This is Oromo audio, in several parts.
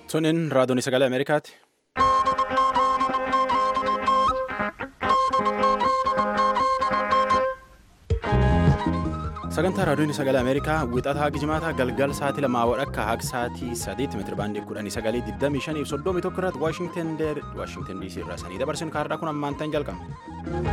Tuniin raadiyoon sagalee Ameerikaati. Sagantaa raadiyoon sagalee Ameerikaa wixataa haga jimaataa galgal sa'aatii lamaa wadhakka haga sa'aatii sadiitti meetira baandii kudhanii sagalii digdamii shanii fi soddomii tokko irratti Waashingten Waashingten DC irraa sanii dabarsin kaardhaa kun ammaan ta'an jalqaba.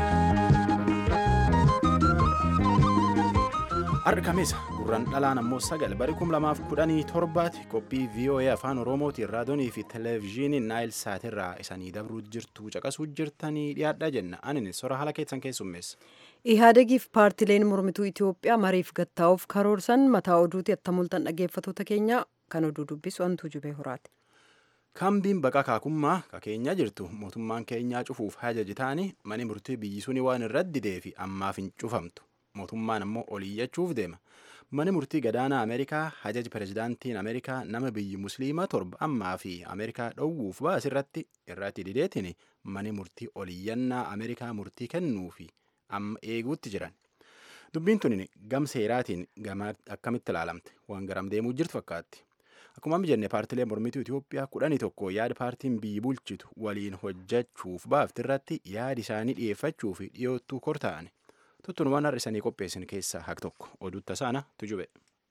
Har'a Kameessa gurraan dhalaan ammoo sagal bari kum lamaaf kudhanii torbaati qophii VOA afaan Oromootiin raadiyoonii fi televezyiinii Naayil Saatirraa isanii dabruu jirtu caqasuu jirtanii dhiyaadhaa jenna. Ani sora haala keessan keessummeessa. Ihaadegiif paartileen mormituu Itoophiyaa mariif gattaa'uuf karoorsan mataa oduuti attamultan dhaggeeffatoota keenya kan oduu dubbisu Antuu Jubee Horaati. Kaambiin baqaa kaakummaa ka keenyaa jirtu mootummaan keenyaa cufuuf hajaji taanii mani murtii biyyi suni waan irratti didee fi ammaaf hin cufamtu. Mootummaan ammoo oliyyachuuf deema. Mani murtii gadaanaa Ameerikaa hajaji pirezidaantiin Ameerikaa nama biyyi musliimaa torba ammaa fi Ameerikaa dhowwuuf baasirratti irratti dideetiin mani murtii oliyyannaa Ameerikaa murtii kennuufi amma eeguutti jiran. Dubbiin tun gam seeraatiin akkamitti ilaalamte waan garam deemuu jirtu fakkaatti. Akkuma jenne paartilee mormituu Itoophiyaa kudhanii tokko yaada paartiin biyyi bulchitu waliin hojjechuuf baafti irratti yaada isaanii dhiyeeffachuu fi dhiyoottuu kortaa'an. Tuttunumaan har'isanii qopheessin keessaa haq tokko oduutta saana tujube.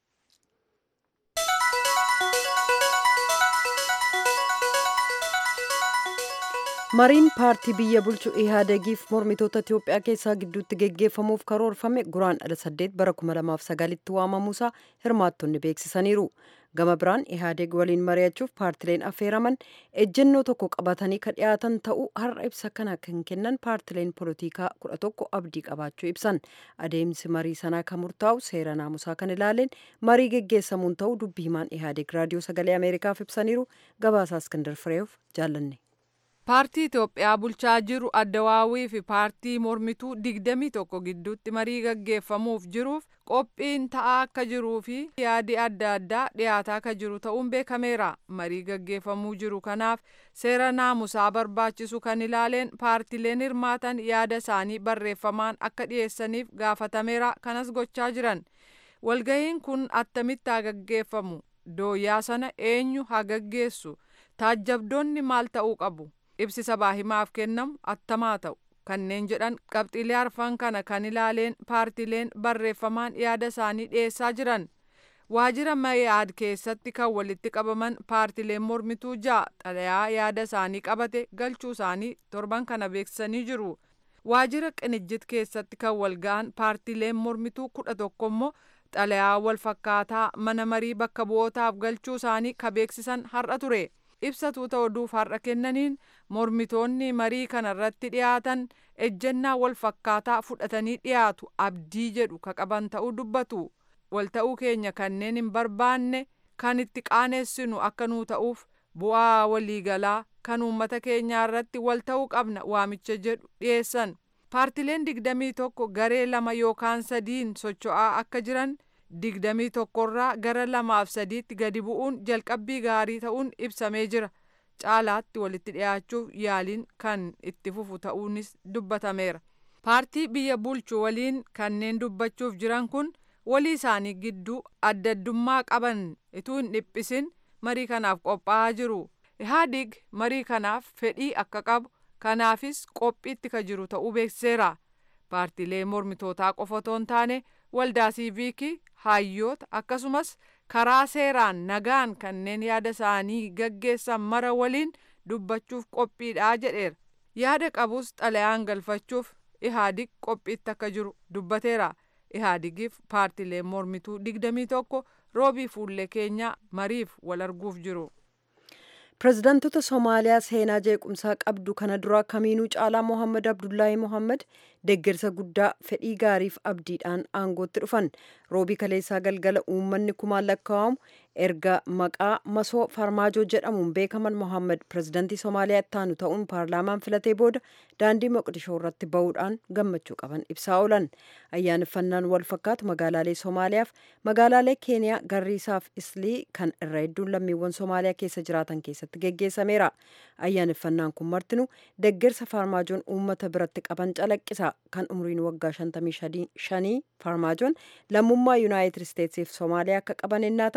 mariin paartii biyya bulchu ihaadegiif mormitoota itiyoophiyaa keessaa gidduutti geggeeffamuuf karoorfame guraan dhala saddeet bara 2009tti waamamuusaa hirmaattonni beeksisaniiru gama biraan ihaadeg waliin mari'achuuf paartileen affeeraman ejjennoo tokko qabatanii ka dhiyaatan ta'uu har'a ibsa kana kan kennan paartileen polotikaa kudha tokko abdii qabaachuu ibsan adeemsi marii sanaa kan murtaa'u seera naamusaa kan ilaaleen marii geggeessamuun ta'uu dubbii himaan ihaadeg raadiyoo sagalee ameerikaaf ibsaniiru gabaasaa iskandar fireeuf jaallanne. paartii Itoophiyaa bulchaa jiru addawaawii fi paartii mormituu digdamii tokko gidduutti marii gaggeeffamuuf jiruuf qophiin ta'aa akka jiruu fi yaadi adda addaa dhiyaataa akka jiru ta'uun beekameera marii gaggeeffamuu jiru kanaaf seera naamusaa barbaachisu kan ilaaleen paartileen hirmaatan yaada isaanii barreeffamaan akka dhiyeessaniif gaafatameera kanas gochaa jiran walgahiin kun attamitti haa gaggeeffamu dooyyaa sana eenyu haa gaggeessu taajjabdoonni maal ta'uu qabu. ibsi sabaa himaaf kennamu attamaa ta'u kanneen jedhan qabxiilee arfan kana kan ilaaleen paartileen barreeffamaan yaada isaanii dhiyeessaa jiran waajjira mayaad keessatti kan walitti qabaman paartileen mormituu ja'a xalayaa yaada isaanii qabate galchuu isaanii torban kana beeksisanii jiru waajjira qinijjit keessatti kan walga'an paartileen mormituu kudha tokko immoo xalayaa wal fakkaataa mana marii bakka bu'ootaaf galchuu isaanii ka beeksisan har'a ture. ibsatuu oduuf har'a kennaniin mormitoonni marii kanarratti dhiyaatan ejjennaa wal fakkaataa fudhatanii dhiyaatu abdii jedhu ka qaban ta'uu dubbatu walta'uu keenya kanneen hin barbaanne kan itti qaaneessinu akka nuu ta'uuf bu'aa waliigalaa kan uummata keenyaa irratti walta'uu qabna waamicha jedhu dhiyeessan paartileen digdamii tokko garee lama yookaan sadiin socho'aa akka jiran. digdamii tokkorraa gara lamaaf sadiitti gadi bu'uun jalqabbii gaarii ta'uun ibsamee jira caalaatti walitti dhiyaachuuf yaaliin kan itti fufu ta'uunis dubbatameera paartii biyya bulchu waliin kanneen dubbachuuf jiran kun walii isaanii gidduu adda addummaa qaban ituu hin dhiphisin marii kanaaf qophaa'aa jiru ihaadig marii kanaaf fedhii akka qabu kanaafis qophiitti ka jiru ta'uu beeksiseera paartiilee mormitootaa qofa otoo hin taane waldaa siiviikii hayyoota akkasumas karaa seeraan nagaan kanneen yaada isaanii gaggeessan mara waliin dubbachuuf qophiidha jedheera yaada qabus xalayaan galfachuuf ihaadig qophiitti akka jiru dubbateera ihaadigiif paartileen mormituu digdamii tokko roobii fuullee keenyaa mariif wal arguuf jiru. pirezidaantota soomaaliyaa seenaa jeequmsaa qabdu kana dura kamiinuu caalaa mohammad abdullaahi mohammad deeggarsa guddaa fedhii gaariif abdiidhaan aangootti dhufan roobii kaleessaa galgala uummanni kumaan lakkaa'amu erga maqaa masoo farmaajoo jedhamuun beekaman mohammad pirezidaantii soomaaliyaa ittaanu ta'uun paarlaamaan filatee booda daandii moqdishoo irratti ba'uudhaan gammachuu qaban ibsaa oolan ayyaaneffannaan wal fakkaatu magaalaalee soomaaliyaaf magaalaalee keeniyaa garriisaaf islii kan irra hedduun lammiiwwan soomaaliyaa keessa jiraatan keessatti geggeessameera ayyaaneffannaan kun martinu deeggarsa farmaajoon uummata biratti qaban calaqqisa kan umriin waggaa 55 farmaajoon lammummaa yuunaayitid isteetsiif soomaaliyaa akka qaban ennaa ta'u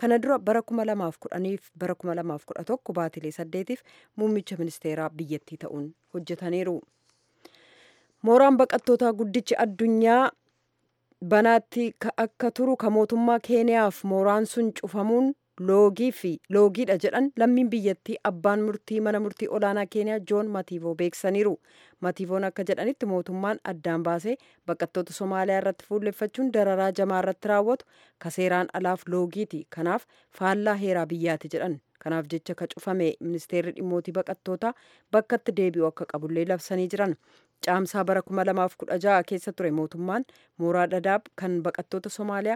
kana dura bara 2010 fi bara 2011 baatilee saddeetiif muummicha ministeeraa biyyattii ta'uun hojjetaniiru. mooraan baqattootaa guddichi addunyaa banaatti akka turu ka mootummaa keeniyaaf mooraan sun cufamuun loogii fi loogiidha jedhan lammiin biyyattii abbaan murtii mana murtii olaanaa keeniyaa joon matiivoo beeksaniiru matiivoon akka jedhanitti mootummaan addaan baasee baqattoota somaaliyaa irratti fuulleffachuun dararaa jamaa irratti raawwatu ka seeraan alaaf loogiiti kanaaf faallaa heeraa biyyaati jedhan kanaaf jecha ka cufame ministeerri dhimmootii baqattootaa bakkatti deebi'u akka qabullee labsanii jiran caamsaa bara 2016 keessa ture mootummaan mooraa dadaab kan baqattoota somaaliyaa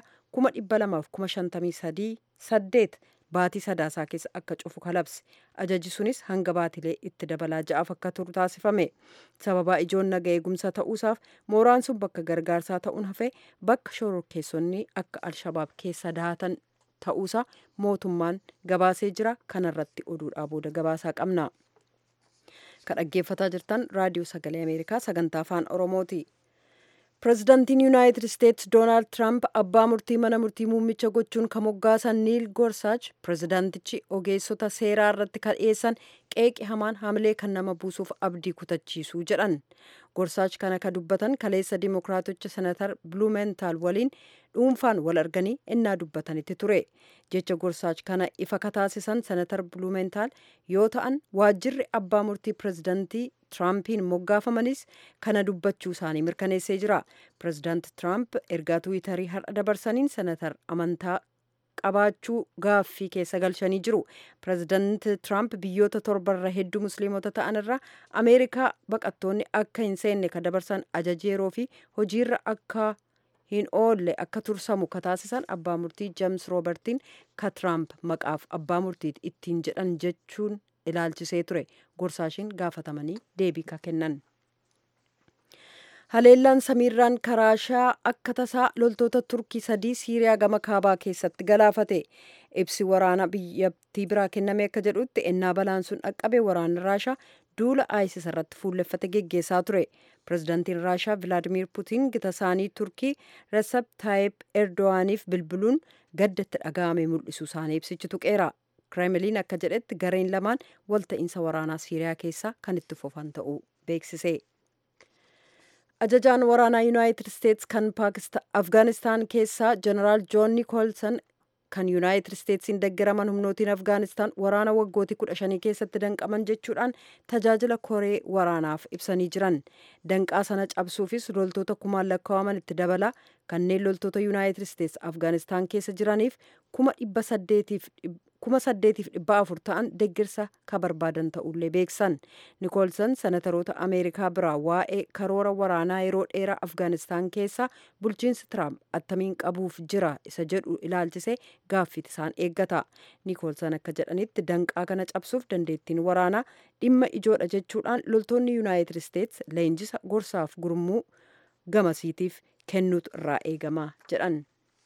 253 saddeet baatii sadaasaa keessa akka cufu kalabse ajaji sunis hanga baatilee itti dabalaa ja'aaf akka turu taasifame sababaa ijoon naga eegumsa ta'uusaaf mooraan sun bakka gargaarsaa ta'uun hafee bakka shororkeessonni akka alshabaab keessa dahatan ta'uusaa mootummaan gabaasee jira kanarratti oduudhaa booda gabaasaa qabna. ka dhaggeeffataa jirtan raadiyoo sagalee ameerikaa sagantaa afaan oromooti pirezidaantiin yuunaayitid isteetsi doonaald tiraamp abbaa murtii mana murtii muummicha gochuun ka moggaasan niil gorsaach pirezidaantichi ogeessota seeraa irratti kan dhiyeessan qeeqi hamaan hamilee kan nama buusuuf abdii kutachiisuu jedhan gorsaach kana ka dubbatan kaleessa dimokiraatocha senatar bluumentaal waliin dhuunfaan wal arganii innaa dubbatanitti ture jecha gorsaach kana ifa kataasisan senatar bluumentaal yoo ta'an waajjirri abbaa murtii pirezidaantii tiraampiin moggaafamanis kana dubbachuu isaanii mirkaneessee jira pirezidaanti tiraamp ergaa tiwiitarii har'a dabarsaniin senatar amantaa qabaachuu gaaffii keessa galchanii jiru pirezidaanti tiraamp biyyoota torbarra hedduu musliimota ta'an irra ameerikaa baqattoonni akka hin seenne ka dabarsan ajaja yeroo fi hojiirra akka hin oolle akka tursamu ka taasisan abbaa murtii jeems roobertiin ka tiraamp maqaaf abbaa murtiit ittiin jedhan jechuun ilaalchisee ture gorsaashiin gaafatamanii deebii ka kennan. haleellaan samiirraan karaashaa akka tasaa loltoota turkii sadii siiriyaa gama kaabaa keessatti galaafate ibsi waraana biyyattii biraa kenname akka jedhutti ennaa balaan sun dhaqqabe waraanni raashaa duula aayisis irratti fuulleffate geggeessaa ture pirezidaantiin raashaa vilaadimiir puutiin gita isaanii turkii resep taayip erdowaaniif bilbiluun gaddatti dhaga'ame mul'isuu isaanii ibsichi tuqeera kireemiliin akka jedhetti gareen lamaan walta'iinsa waraanaa siiriyaa keessaa kan itti fufan ta'uu beeksise. ajajaan waraanaa yuunaayitid isteetsi kan afgaanistaan keessaa jeneraal joon niikoolson kan yuunaayitid isteetsiin deggeraman humnootiin afgaanistaan waraana waggootii kudha shanii keessatti danqaman jechuudhaan tajaajila koree waraanaaf ibsanii jiran danqaa sana cabsuufis loltoota kumaan lakkaa'aman itti dabala kanneen loltoota yuunaayitid isteetsi afgaanistaan keessa jiraniif kuma dhibba saddeetiif kuma saddeetiif dhibba afur ta'an deggirsa ka barbaadan ta'ullee beeksan niikoolson senataroota ameerikaa biraa waa'ee karoora waraanaa yeroo dheeraa afgaanistaan keessa bulchiinsi tiraamp attamiin qabuuf jira isa jedhu ilaalchisee gaaffiit isaan eeggata niikoolson akka jedhanitti danqaa kana cabsuuf dandeettiin waraanaa dhimma ijoodha jechuudhaan loltoonni yuunaayitid isteetsi leenjisa gorsaaf gurmuu gamasiitiif kennuutu irraa eegama jedhan.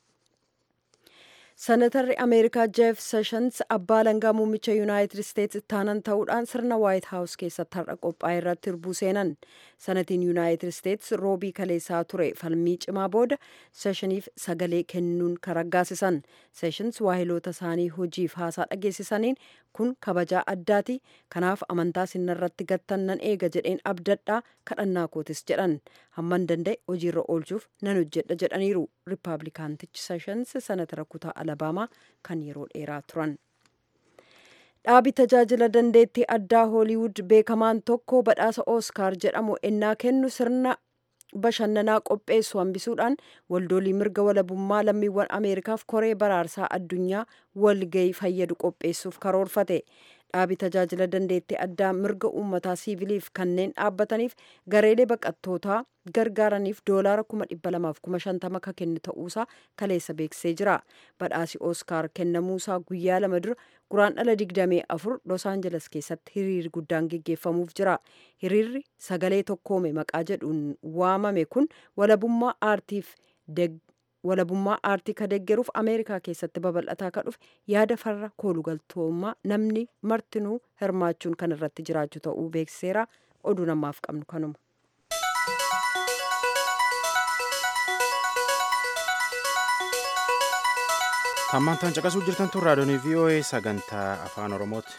senatarri ameerikaa jeef seshans abbaa langaa muummicha yuunaayitid isteetsi ittaanan ta'uudhaan sirna waayit haawus keessatti har'a qophaa'e irratti hirbuu seenan sanatiin yuunaayitid isteetsi roobii kaleessaa ture falmii cimaa booda seshaniif sagalee kennuun kan raggaasisan seshans waahiloota isaanii hojiif haasaa dhageessisaniin kun kabajaa addaati kanaaf amantaa sinarratti gattan nan eega jedheen abdadhaa kadhannaa kootis jedhan hamman danda'e hojiirra oolchuuf nan hojjedha jedhaniiru riippaabilikaantichi seshans sanatara kutaa alabaamaa kan yeroo dheeraa turan. dhaabi tajaajila dandeettii addaa hooliwud beekamaan tokko badhaasa ooskaar jedhamu ennaa kennu sirna bashannanaa qopheessu hambisuudhaan waldoolii mirga walabummaa lammiiwwan ameerikaaf koree baraarsaa addunyaa walgayii fayyadu qopheessuuf karoorfate dhaabi tajaajila dandeettii addaa mirga uummataa siiviliif kanneen dhaabbataniif gareelee baqattootaa gargaaraniif doolaara kuma dhibba lamaaf kuma shantama ka kennu ta'uusaa kaleessa beeksisee jira badhaasi ooskaar kennamuusaa guyyaa lama dura guraandhala digdamee afur los aanjeles keessatti hiriirri guddaan geggeeffamuuf jira hiriirri sagalee tokkoome maqaa jedhuun waamame kun walabummaa aartiif walabummaa aartii ka deggeruuf ameerikaa keessatti babal'ataa ka dhufe yaada farra koolugaltoommaa namni martinuu hirmaachuun kan irratti jiraachuu ta'uu beeksiseera oduu namaaf qabnu kanuma. Hammaan caqasuu jirtan tun raadiyoon VOA sagantaa afaan Oromooti.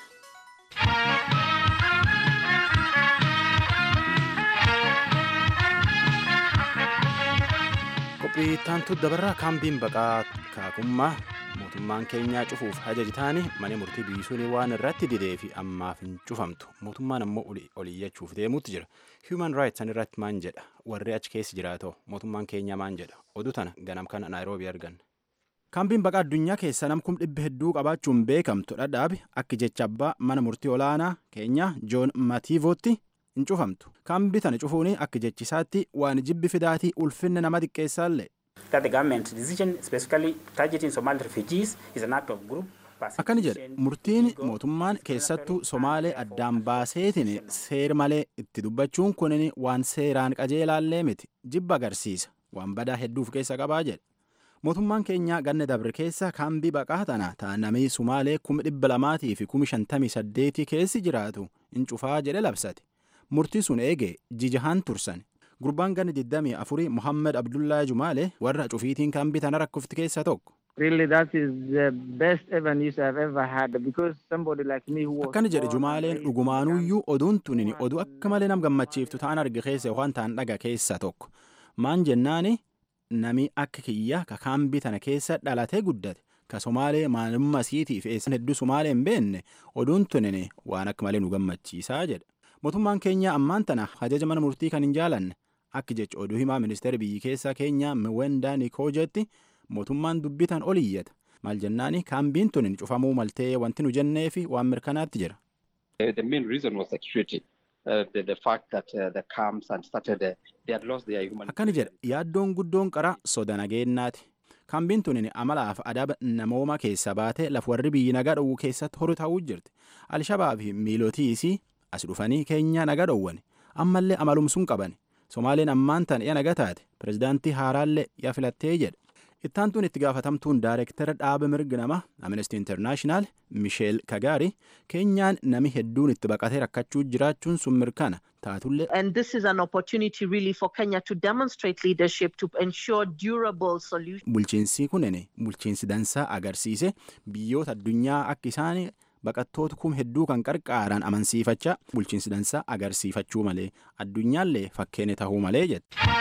Qophii taantu dabarraa kaambiin baqaa kaakummaa mootummaan keenyaa cufuuf hajaji taani mana murtii biyyisuun waan irratti didee fi ammaaf hin cufamtu mootummaan ammoo oliyyachuuf deemuutti jira human rights san irratti maan jedha warri achi keessa jiraatoo mootummaan keenyaa maan jedha oduu tana ganam kana naayiroobii argan. kaambiin baqaa addunyaa keessa namkum dhibba hedduu qabaachuun beekamtu dhadhaabi akka jecha abbaa mana murtii olaanaa keenyaa joon matiivootti hin cufamtu kaambii tana cufuun akka jechisaatti waan jibbi fidaatii ulfinna nama xiqqeessaallee. that the government's decision specifically targeting Somali refugees is an act of group akkani jedhe murtiin mootummaan keessattuu somaalee addaan baaseetiin seer malee itti dubbachuun kunin waan seeraan qajeelaallee miti jibba agarsiisa waan badaa hedduuf keessa qabaa jedhe mootummaan keenyaa ganna dabre keessa kaambii baqaa tana taanamii sumaalee kuma dhibba lamaatii fi kuma shantamii saddeetii keessi jiraatu hin cufaa jedhe labsate murtii sun eege jijahaan tursan gurbaan ganni 24 Muhammad Abdullaa Jumaale warra cufiitiin kaambii tana rakkofti keessa tokko. Really that is the best ever news I've ever had because somebody like me who was Akkana jedhe Jumaaleen dhugumaanuyyuu oduun tunin oduu akka malee nam gammachiiftu ta'an arge keessa yookaan ta'an dhaga keessa tokko. Maan jennaani nami akka kiyya ka kaambii tana keessa dhalatee guddate ka Somaalee maalummaa isiitiif eessan hedduu Somaalee hin beenne oduun tunin waan akka malee nu gammachiisaa jedha. Mootummaan keenya ammaan tana ajaja mana murtii kan hin jaalanne akka jecha oduu himaa ministeera biyyi keessaa keenya Mwenda Nikoojetti mootummaan dubbitan ol iyyata. Maal jennaani kaambiin tun cufamuu maltee wanti nu jennee fi waan mirkanaatti jira. The main reason was security. Uh, the, the fact that uh, the camps and started, uh, they had lost their human Akkani jedha yaaddoon guddoon qara soda nageennaati. Kaambiin tun amalaaf adaba namooma keessa baate laf warri biyyi nagaa dhowwu keessatti horu ta'uu jirti. Alshabaab fi miilootiisii as dhufanii keenya nagaa dhowwan ammallee amalumsuun qaban. Somaaleen ammaan tan iya naga taate pirezidaantii haaraallee iya filattee jedha. Ittaantuun itti gaafatamtuun daayirektara dhaaba mirga nama Amnesty International Misheel Kagaari keenyaan nami hedduun itti baqatee rakkachuu jiraachuun sun mirkana taatullee. And this is an opportunity really for Kenya to demonstrate leadership to ensure durable solutions. Bulchiinsi kunin bulchiinsi dansaa agarsiise biyyoota addunyaa akka isaan baqattoota kum hedduu kan qarqaaran amansiifachaa bulchiinsi dansaa agarsiifachuu malee addunyaallee fakkeenya tahuu malee jette.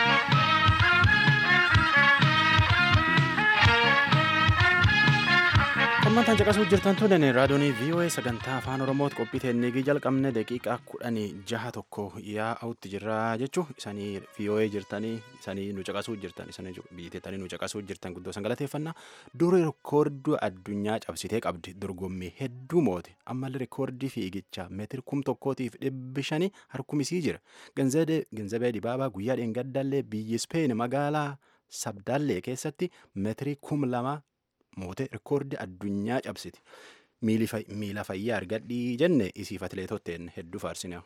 Hammantaan caqasuu jirtan tunin raadiyoonii VOA sagantaa afaan Oromooti qophii teennigii jalqabne daqiiqaa kudhanii jaha tokko yaa'utti jirra jechuu isanii VOA jirtanii isanii nu caqasuu jirtan isanii biyyeettanii nu caqasuu jirtan guddoo san galateeffannaa dura reekoordii addunyaa cabsitee qabdi dorgommii hedduu moote ammallee reekoordii fiigichaa meetira kum tokkootiif dhibbi shanii harkumisii jira ganzabee dibaabaa guyyaa dheengaddallee biyyi Speen magaalaa sabdaallee keessatti meetirii kum lama moote reekoordii addunyaa cabsiti miila fayyaa argadhii jenne isiif atileetotteen hedduu faarsine.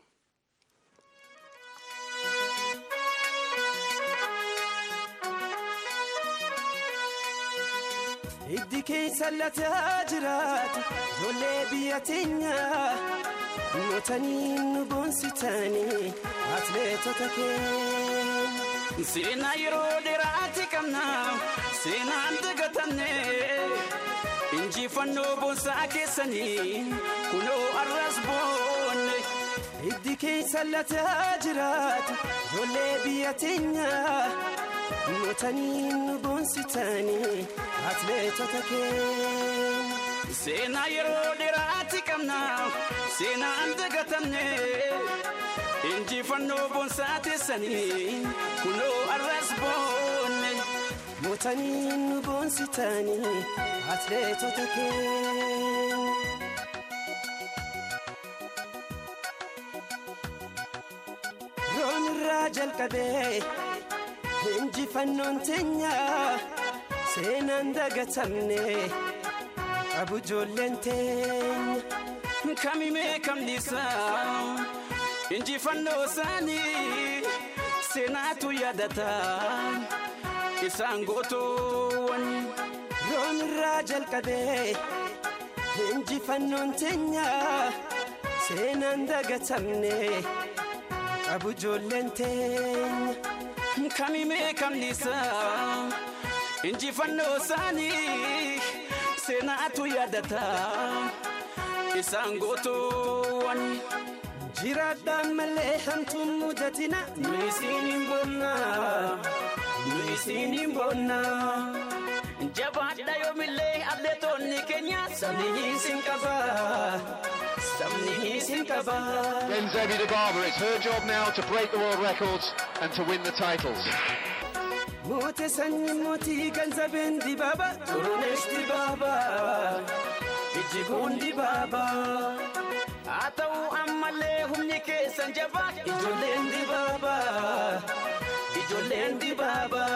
Hiddi keessa lataa jiraatu ijoollee biyya teenyaa mootanii nu boonsitanii atileetota keenya. Seenaa yeroo dheeraati qabna seenaan dagatanne injifannoo boonsaa keessanii kunoo arras boonne. Hiddi keessa lataa jiraatu ijoollee biyya teenyaa mootanii nu boonsitanii atileetota keenya. Seenaa yeroo dheeraati qabna seenaan dagatanne. injifannoo boonsaa teessanii kunoo arras boonne mootanii nu boonsitanii atileetota keenya. Roon irraa jalqabee injifannoon teenya seenaan dagatamne qabu ijoolleen teenya kamimee kamnisaa. injifannoo isaanii seenaatu yaadata isaan gootoowwan roon irraa jalqabee injifannoon teenya seenaan dagatamne qabu ijoolleen teenya kamimee kamniisa injifannoo isaanii seenaatu yaadata isaan gootoowwan jiraadhaan malee hamtuun mudatina nu isiin hin boonna nu isiin hin boonna jabaadha yoomillee atleetonni keenya sabni isin qaba sabni isin qaba. Genzemi Dibaba, it's her job now to break the world records and to win the titles. Moote sanyi mootii ganzabeen dibaaba turunesh dibaaba ijjiguun dibaaba haa ta'u ammallee humni keessan jabaa ijoolleen dibaaba ijoolleen dibaaba.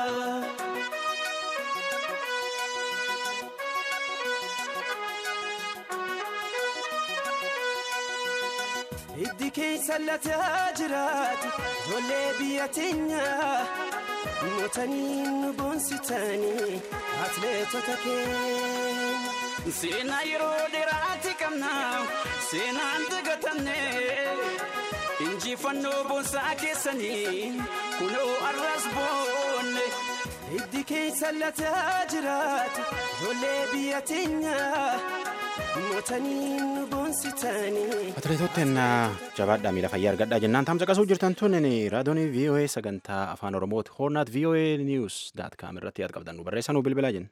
Hiddi keessa lataa jiraatu ijoollee biyya teenyaa. mootanii nu boonsitanii atleetota keenya. Seenaa yeroo dheeraati qabna seenaan dagatamne injifannoo boonsaa keessanii kunoo arras boonne. Hiddi keessa lataa jiraatu ijoollee biyya teenyaa. mootanii nu boonsitanii. Atileetotteen jabaadhaa miila fayyaa argadhaa jennaan taamsa qasuu jirtan tun raadiyoon VOA sagantaa afaan oromooti hoornaat VOA news daat kaam irratti yaad qabdan nu barreessaa nu bilbilaa jenna.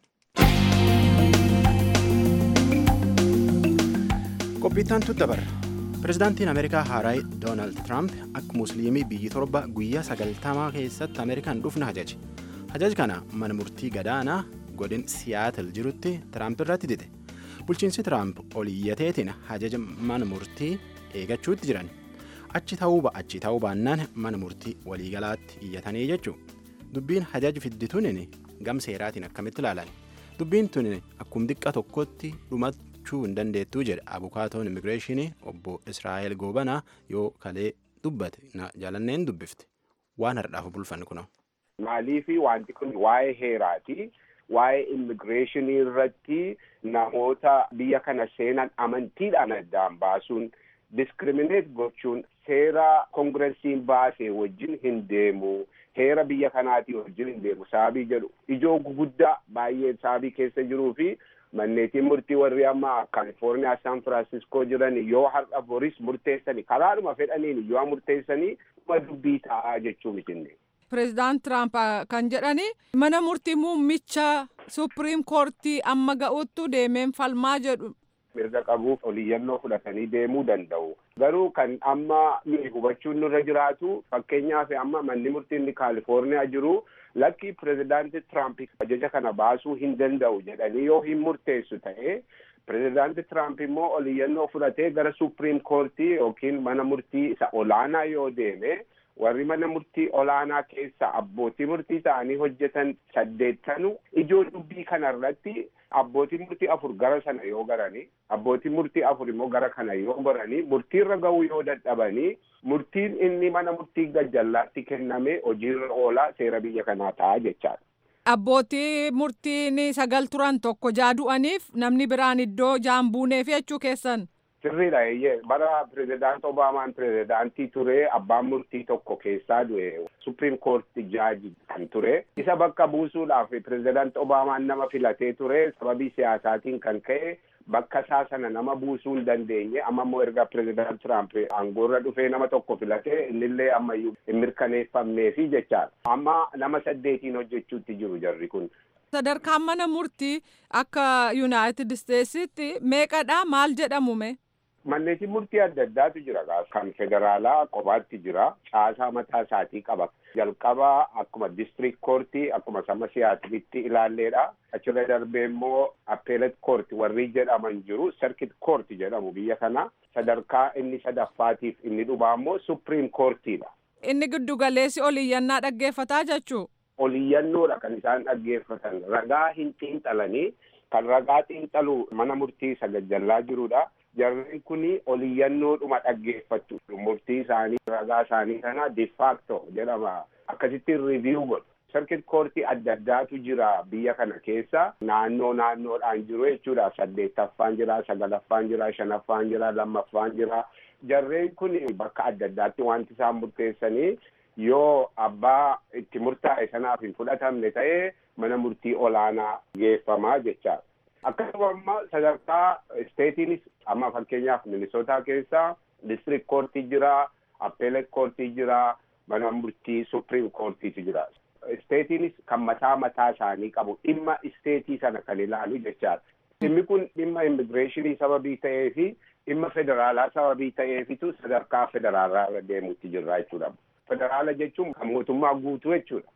Qophiittaan tu dabarra. Pireezidaantiin Ameerikaa haaraa Doonaald Tiraamp akka musliimii biyyi torba guyyaa sagaltamaa keessatti Ameerikaan dhufna hajaje. Hajaj kana mana murtii gadaanaa godin Siyaatil jirutti Tiraamp irratti dide. bulchiinsi tiraamp oliyyateetiin hajaja mana murtii eegachuutti jiran achi ta'uu achi ta'uu baannaan mana murtii waliigalaatti iyyatanii jechuu dubbiin hajaji fiddituun gam seeraatiin akkamitti ilaalan dubbiin tun akkum xiqqa tokkotti dhumachuu hin dandeettuu jedha abukaatoon immigireeshinii obbo israa'el goobanaa yoo kalee dubbate jaalanneen dubbifte waan hardhaaf bulfanne kunoo. Maaliifi wanti kun waa'ee heeraati. waa'ee immigireeshinii irratti namoota biyya kana seenan amantiidhaan addaan baasuun diskirimineet gochuun seera koongiresiin baasee wajjin hin deemu heera biyya kanaatii wajjin hin deemu saabii jedhu ijoo guguddaa baay'ee saabii keessa jiruu fi manneetiin murtii warri amma kaalifoorniyaa saan firaansiskoo jiran yoo har'a boris murteessanii karaadhuma fedhaniin yoo murteessanii dhuma dubbii ta'aa jechuu mitinne. Pireezidaant Tiraamp kan jedhani mana murtii muummicha supiriim koortii amma ga'uttu deemeen falmaa jedhu. Mirga qabuuf oliyyannoo fudhatanii deemuu danda'u. Garuu kan amma nuyi hubachuun nurra jiraatu fakkeenyaaf amma manni murtii inni Kaalifoorniyaa jiru lakki pireezidaanti Tiraamp ajaja kana baasuu hin danda'u jedhanii yoo hin murteessu ta'e pireezidaanti Tiraamp immoo oliyyannoo fudhatee gara supiriim koortii yookiin mana murtii isa olaanaa yoo deeme warri mana murtii olaanaa keessa abbootii murtii ta'anii hojjetan saddeettanu ijoo dubbii kanarratti abbootii murtii afur gara sana yoo garanii abbootii murtii afur immoo gara kana yoo goranii murtiirra ga'uu yoo dadhabanii murtiin inni mana murtii gajjallaatti kenname hojiirra oolaa seera biyya kanaa ta'a jechaadha. Abbootii murtiin sagal turan tokko jaadu'aniif namni biraan iddoo jaan buuneef jechuu keessan. Sirriidha eeyyee bara pireezidaant Obaamaan pireezidaantii ture abbaan murtii tokko keessaa du'e supiriim koorti jaaji kan ture isa bakka buusuudhaaf pireezidaant Obaamaan nama filatee ture sababii siyaasaatiin kan ka'e bakka isaa sana nama buusuu hin dandeenye amma immoo erga pireezidaant Tiraamp aangoorra dhufee nama tokko filatee innillee ammayyuu hin mirkaneeffamneefi jechaadha amma nama saddeetiin hojjechuutti jiru jarri kun. Sadarkaan mana murtii akka Yuunaayitid Isteetsitti meeqadha maal jedhamume? Manneetiin murtii adda addaatu jira kan federaalaa qobaatti jira caasaa mataa isaatii qaba jalqaba akkuma district koortii akkuma sama siyaasilitti ilaalleedha achirra darbee immoo appeelet koorti warri jedhaman jiru serkit koorti jedhamu biyya kana sadarkaa inni sadaffaatiif inni dhumaa immoo supiriim koortiidha. Inni giddu galeessi oliyyannaa dhaggeeffataa jechuu. Oliyyannoodha kan isaan dhaggeeffatan ragaa hin xiinxalanii kan ragaa xiinxalu mana murtii isa gajjallaa jirudha. jarri kuni oliyyannoodhuma dhaggeeffatu murtii isaanii ragaa isaanii kana difaakto jedhama akkasitti riiviyuu godhu sarkit koortii adda addaatu jira biyya kana keessa naannoo naannoodhaan jiru jechuudha saddeettaffaan jira sagalaffaan jira shanaffaan jira lammaffaan jira jarreen kun bakka adda addaatti wanti isaan murteessanii yoo abbaa itti murtaa'e sanaaf hin fudhatamne ta'e mana murtii olaanaa geeffamaa jechaadha. akkasuma amma sadarkaa isteetiinis amma fakkeenyaaf minisootaa keessa district koortii jira appeelet koortii jira mana murtii supreme koortiitu jira isteetiinis kan mataa mataa isaanii qabu dhimma isteetii sana kan ilaalu jechaadha dhimmi kun dhimma immigireeshinii sababii ta'ee fi dhimma federaalaa sababii ta'eefitu sadarkaa federaalaa irra deemutti jirra jechuudha federaala jechuun kan mootummaa guutuu jechuudha.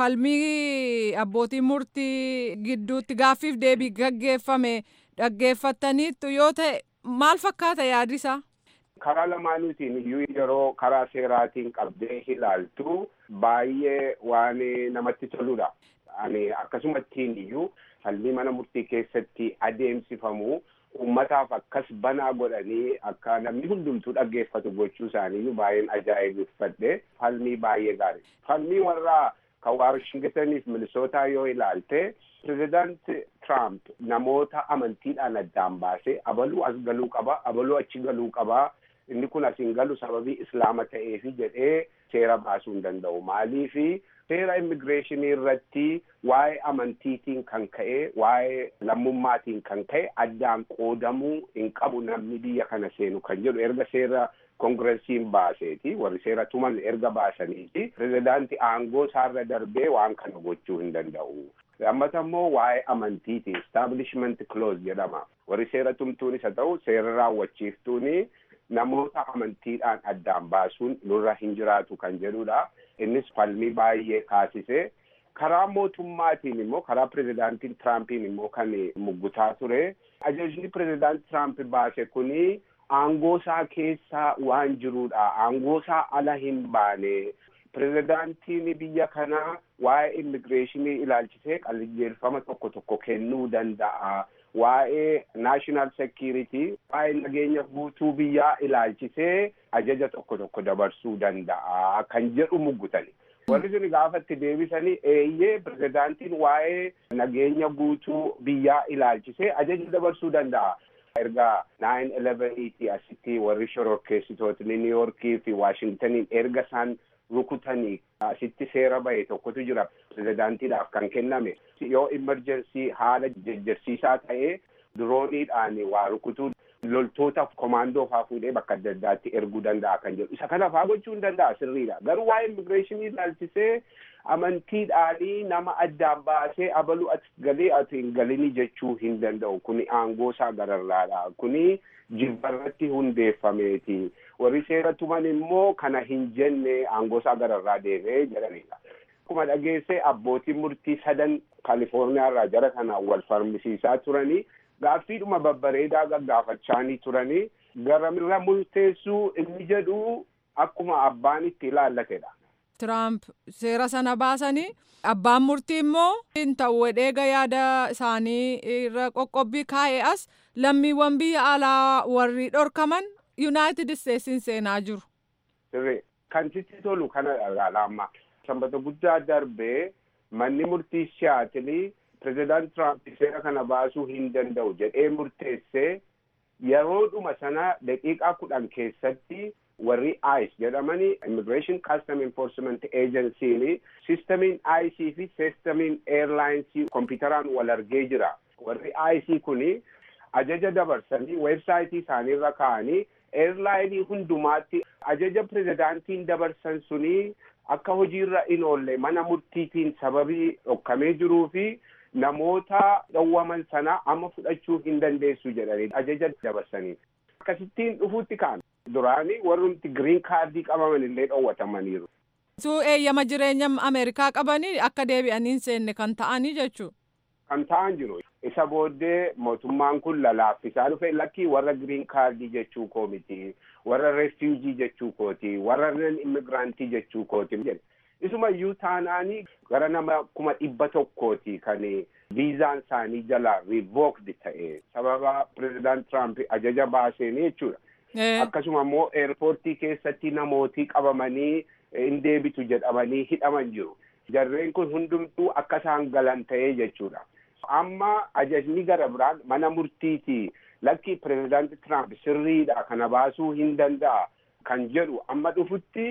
falmii abbootii murtii gidduutti gaaffiif deebii gaggeeffame dhaggeeffattaniittu yoo ta'e maal fakkaata yaadisaa? karaa lamaanuutiin iyyuu yeroo karaa seeraatiin qabdee ilaaltu baay'ee waan namatti toludha. Ani akkasumattiin iyyuu falmii mana murtii keessatti adeemsifamu uummataaf akkas banaa godhanii akka namni hundumtuu dhaggeeffatu gochuu isaaniiyyuu baay'een ajaa'ibsiifadhe falmii baay'ee gaarii. Falmii warraa kan Waashingtaniif Minisootaa yoo ilaalte pirezidaant Tiraamp namoota amantiidhaan addaan baasee abaluu as galuu qaba abaluu achi galuu qaba inni kun asiin galu sababii islaama ta'eefi jedhee seera baasuu hin danda'u maaliifi seera immigireeshinii irratti waa'ee amantiitiin kan ka'e waa'ee lammummaatiin kan ka'e addaan qoodamuu hin qabu namni biyya kana seenu kan jedhu erga seera kongireesiin baaseeti warri seera tuman erga baasaniiti pirezidaanti aangoo isaarra darbee waan kana gochuu hin danda'u. lammata immoo waa'ee amantiiti establishment clause jedhama warri seera tumtuunis haa ta'u seera raawwachiiftuuni namoota amantiidhaan addaan baasuun nurra hin jiraatu kan jedhudha innis falmii baay'ee kaasise karaa mootummaatiin immoo karaa pirezidaantiin Tiraampiin immoo kan muggutaa ture ajajni pirezidaanti Tiraamp baase kuni aangoo isaa keessaa waan jirudha aangoo isaa ala hin baane pirezidaantiin biyya kanaa waa'ee immigireeshinii ilaalchisee qajeelfama tokko tokko kennuu danda'a waa'ee naashinaal sekiriitii waa'ee nageenya guutuu biyyaa ilaalchisee ajaja tokko tokko dabarsuu danda'a kan jedhu muggutani. warri sun gaafatti deebisanii eeyyee pirezidaantiin waa'ee nageenya guutuu biyyaa ilaalchisee ajaja dabarsuu danda'a. erga nine eleveniiti asitti warri shororkeessitootni niiyorkii fi waashingtaniin erga isaan rukutanii asitti seera bahe tokkotu jira pirezidaantiidhaaf kan kenname yoo imerjensii haala jejjersiisaa ta'ee dirooniidhaan waa rukutuu loltoota komaandoo faa fuudhee bakka adda addaatti erguu danda'a kan jedhu isa kana faa gochuu hin danda'a sirriidha garuu waa'ee immigireeshinii ilaalchisee amantiidhaanii nama addaan baasee abaluu ati galee ati hin galinii jechuu hin danda'u kuni aangoo isaa gararraadha kuni jibbarratti hundeeffameeti warri seera tuman immoo kana hin jenne aangoo isaa gararraa deemee jedhanidha. Akkuma dhageesse abbootiin murtii sadan Kaalifoorniyaa irraa jara kana wal falmisiisaa turanii gaaffiidhuma babbareedaa gaggaafachaanii turanii garamirra murteessuu inni jedhu akkuma abbaan itti ilaallatedha. Tiraamp seera sana baasanii abbaan murtii immoo hin ta'u wedheega yaada isaanii irra qoqqobbii kaa'e as lammiiwwan biyya alaa warri dhorkaman yuunaayitid isteetsiin seenaa jiru. Sirrii kan sitti tolu kana amma sanbata guddaa darbee manni murtii siyaatilii pirezidaant Tiraamp seera kana baasuu hin danda'u jedhee murteessee yeroodhuma sana daqiiqaa kudhan keessatti warri ICE jedhamanii Immigration Custom Enforcement Agency sistamiin ICE fi sistamiin airlines kompiitaraan wal argee jira. Warri ICE kuni ajaja dabarsanii weebsaayitii isaaniirra kaa'anii airlaayinii hundumaatti ajaja pirezidaantiin dabarsan suni akka hojiirra hin oolle mana murtiitiin sababii dhokkamee jiruu fi namoota dhowwaman sana amma fudhachuu hin dandeessu jedhanii ajaja dabarsanii. Akkasittiin dhufuutti kaan duraanii warrumti giriin kaardii qabaman illee dhowwatamaniiru. Suu eeyyama jireenya Ameerikaa qabanii akka deebi'anii hin seenne kan ta'anii jechuudha. Kan ta'an jiru. Isa booddee mootummaan kun lalaaffisaa dhufe lakkii warra giriin kaardii jechuu koo miti warra refuujii jechuu kooti warra nan immigiraantii jechuu kooti jedhe. Isuma iyyuu taanaanii gara nama kuma dhibba tokkooti kan viizaan isaanii jala revoked ta'e sababa pirezidaant Tiraamp ajaja baaseen jechuudha. Akkasuma immoo eerpoortii keessatti namootii qabamanii hin deebitu jedhamanii hidhaman jiru. Jarreen kun hundumtuu akka isaan galan ta'ee jechuudha. Amma ajajni gara biraan mana murtiiti lakki pirezidaanti Tiraamp sirriidha kana baasuu hin danda'a kan jedhu amma dhufutti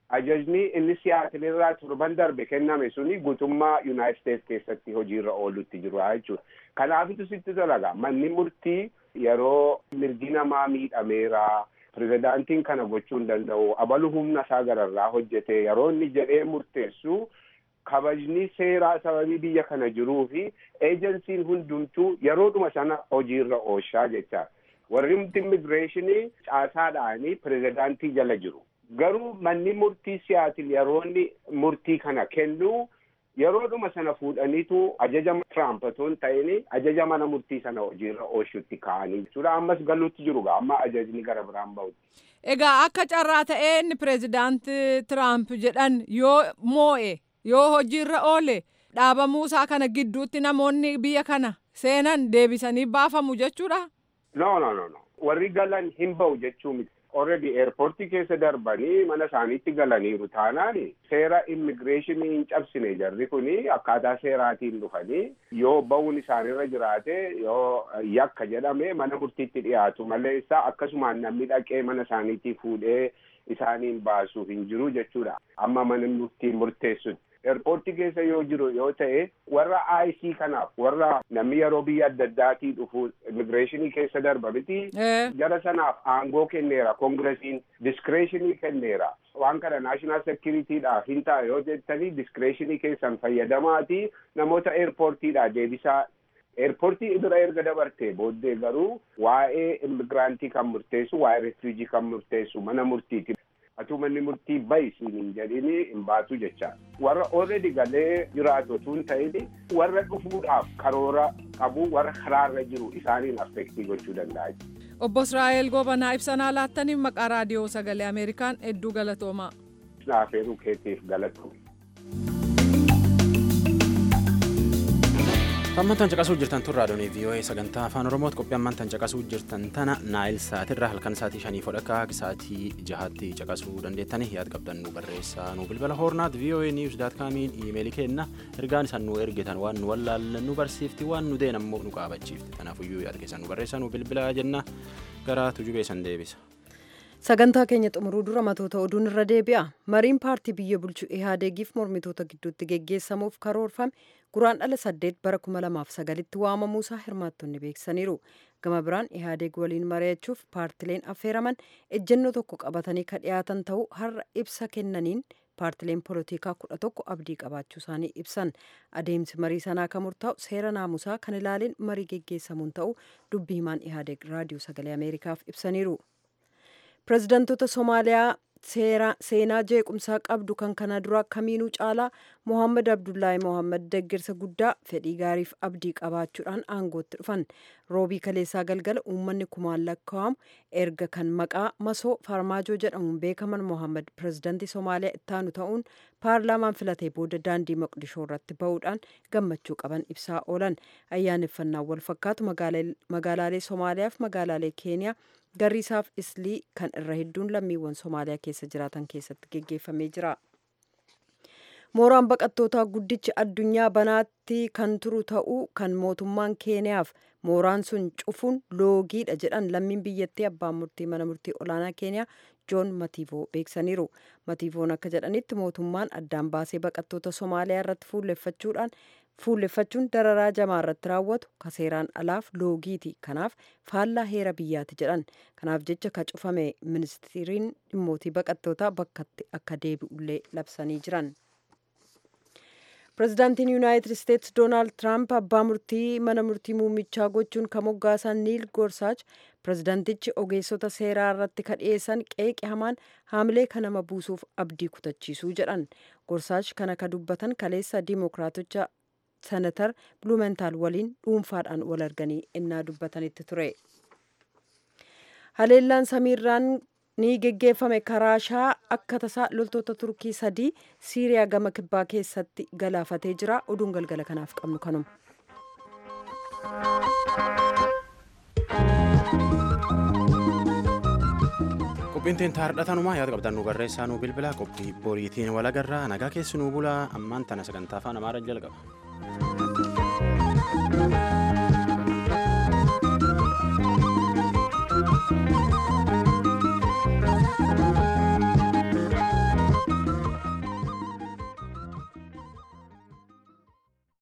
ajajni inni siyaatilirraa torban darbe kenname suni guutummaa yuunaayit steets keessatti hojiirra oolutti jiru jechuudha. Kanaafitu sitti dalaga manni murtii yeroo mirgi namaa miidhameera pirezidaantiin kana gochuu hin danda'u abalu humna isaa gararraa hojjete yeroo inni jedhee murteessu kabajni seeraa sababii biyya kana jiruu fi eejensiin hundumtuu yeroodhuma sana hojiirra oolchaa jecha warri immigireeshinii caasaadhaanii pirezidaantii jala jiru. Garuu manni murtii siyaatil yeroo inni murtii kana kennu yeroodhuma sana fuudhaniitu ajaja Tiraamp otoo hin ta'in ajaja mana murtii sana hojiirra oolchuutti ka'anii jechuudha. Ammas galuutti jiru amma ajajni gara biraan bahutti. Egaa akka carraa ta'ee inni pireezidaanti Tiraamp jedhan yoo moo'e yoo hojiirra oole dhaabamuu isaa kana gidduutti namoonni biyya kana seenan deebisanii baafamu jechuudha. No, no, no, no. Warri galan hin bahu jechuu miti. Already airportii keessa darbanii mana isaaniitti galaniiru taanaan seera immigireeshinii hin cabsine jarri kuni akkaataa seeraatiin dhufanii yoo bahuun isaanirra jiraate yoo yakka jedhame mana murtiitti dhiyaatu malee isaa akkasumaan namni dhaqee mana isaaniitti fuudhee isaaniin baasuuf hin jiru jechuudha. Amma mana murtii murteessutti. Eerpoortii keessa yoo jiru yoo ta'e warra IC kanaaf warra namni yeroo biyya adda addaatii dhufu immigireeshinii keessa darba miti. Jara sanaaf aangoo kenneera koongiresiin diskireeshinii kenneera. Waan kana naashinaal sekiritiidhaaf hin ta'a yoo jettanii diskireeshinii keessan fayyadamaati namoota eerpoortiidhaa deebisaa Eerpoortii bira erga dabartee booddee garuu waa'ee immigiraantii kan murteessu waa'ee refuujii kan murteessu mana murtiiti. Atuu manni murtii bayisiin hin jedhini hin baatu jecha. Warra already galee jiraatu otoo hin ta'in warra dhufuudhaaf karoora qabu warra karaarra jiru isaaniin affektii gochuu danda'a. Obbo Israa'el Gobanaa ibsanaa laattaniif maqaa raadiyoo sagalee Ameerikaan hedduu galatoomaa. Naafeeruu keetiif galatoome. Hammantan caqasuu jirtan tun raadiyoonii VOA sagantaa afaan Oromooti qophii hammantan caqasuu jirtan tana naayil saatirra halkan saatii shanii fodhakkaa saatii jahaatti caqasuu dandeettanii yaad qabdan nu barreessaa nu bilbila hoornaat VOA news daat kaamiin iimeelii kenna ergaan isan nu ergitan waan nu wallaallan nu barsiifti waan nu deen ammoo nu qaabachiifti kanaafuyyuu yaad keessan nu barreessaa nu bilbilaa jenna gara tujubee san deebisa. sagantaa keenya xumuruu dura matoota oduun irra deebi'a mariin paartii biyya bulchu ihaadeegiif mormitoota gidduutti geggeessamuuf karoorfame guraan dhala saddeet bara kuma lamaaf sagalitti waamamuusaa hirmaattonni beeksisaniiru gama biraan ihaadeeg waliin mari'achuuf paartileen affeeraman ejjennoo tokko qabatanii ka dhiyaatan ta'uu har'a ibsa kennaniin paartileen polotikaa kudha tokko abdii qabaachuu isaanii ibsan adeemsi marii sanaa kan murtaa'u seera naamusaa kan ilaaleen marii geggeessamuun ta'uu dubbii himaan ihaadeeg raadiyoo sagalee ameerikaaf ibsaniiru. pirezidaantoota somaaliyaa seenaa jeequmsaa qabdu kan kana dura kamiinuu caalaa mohaammed abdullaahi mohaammed deeggarsa guddaa fedhii gaariif abdii qabaachuudhaan aangootti dhufan roobii kaleessaa galgala uummanni kumaan lakkaa'amu erga kan maqaa masoo farmaajoo jedhamuun beekaman mohaammed pirezidaantii somaaliyaa ittaanu ta'uun paarlaamaan filatee booda daandii maqdishoo irratti ba'uudhaan gammachuu qaban ibsaa oolan ayyaaneffannaa wal fakkaatu magaalaalee somaaliyaaf magaalaalee keeniyaa garriisaaf islii kan irra hedduun lammiiwwan somaaliyaa keessa jiraatan keessatti geggeeffamee jira. mooraan baqattootaa guddichi addunyaa banaatti kan turu ta'uu kan mootummaan keeniyaaf mooraan sun cufuun loogiidha jedhan lammiin biyyattii abbaan murtii mana murtii olaanaa keeniyaa joon matiivoo beeksaniiru matiivoon akka jedhanitti mootummaan addaan baasee baqattoota somaaliyaa irratti fuulleffachuudhaan fuulleffachuun dararaa jamaa irratti raawwatu ka seeraan alaaf loogiiti kanaaf faallaa heera biyyaati jedhan kanaaf jecha ka cufame ministiriin dhimmootii baqattootaa bakkatti akka deebi'ullee labsanii jiran. pirezidaantiin yuunaayitid isteetsi doonaald tiraamp abbaa murtii mana murtii muummichaa gochuun kan moggaasan niil gorsaach pirezidaantichi ogeessota seeraa irratti ka dhiyeessan qeeqi hamaan haamilee kan nama buusuuf abdii kutachiisuu jedhan gorsaach kana ka dubbatan kaleessa diimokiraatocha senatar bluumentaal waliin dhuunfaadhaan wal arganii innaa dubbatanitti ture haleellaan samiirraan ni geggeeffame karaashaa akka tasaa loltoota turkii sadii siiriyaa gama kibbaa keessatti galaafatee jira oduun galgala kanaaf qabnu kanuma. qophiin teen taardhatanumaa yaada qabdan nu barreessaa nu bilbila qophii boriitiin walagarraa nagaa keessi nu bulaa ammaan tana sagantaa afaan amaaraa jalqaba.